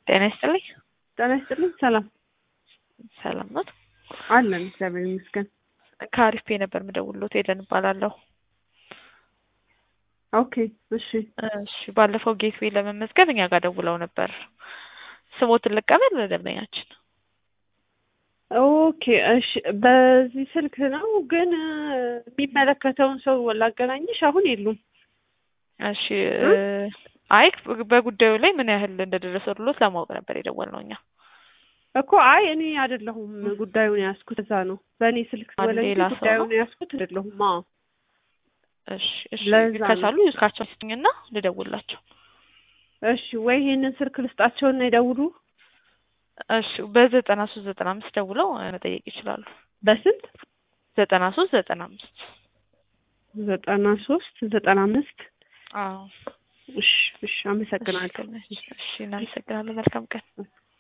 ጤና ይስጥልኝ። ጤና ይስጥልኝ። ሰላም ሰላም ነው አለን፣ እግዚአብሔር ይመስገን። ከአሪፍ ፔ ነበር የምደውልሎት ኤደን እባላለሁ። ኦኬ እሺ እሺ ባለፈው ጌትዌይ ለመመዝገብ እኛ ጋር ደውለው ነበር። ስሞትን ልቀበል ደንበኛችን። ኦኬ እሺ፣ በዚህ ስልክ ነው ግን የሚመለከተውን ሰው ላገናኝሽ አሁን የሉም። እሺ አይ በጉዳዩ ላይ ምን ያህል እንደደረሰሉት ለማወቅ ነበር የደወልነው እኛ። እኮ አይ እኔ አይደለሁም ጉዳዩን ያዝኩት፣ እዛ ነው በእኔ ስልክ አንድ ወለ ሌላ ሰው ጉዳዩን ነው? ያዝኩት አይደለሁም። አዎ እሺ እሺ ለዛ ነው። ከቻሉ ስልካቸው ስጡኝና ልደውላቸው። እሺ ወይ ይሄንን ስልክ ልስጣቸውና ይደውሉ። እሺ በዘጠና ሶስት ዘጠና አምስት ደውለው መጠየቅ ይችላሉ። በስንት ዘጠና ሶስት ዘጠና አምስት ዘጠና ሶስት ዘጠና አምስት አዎ እሺ እሺ፣ አመሰግናለሁ። እሺ እናመሰግናለን። መልካም ቀን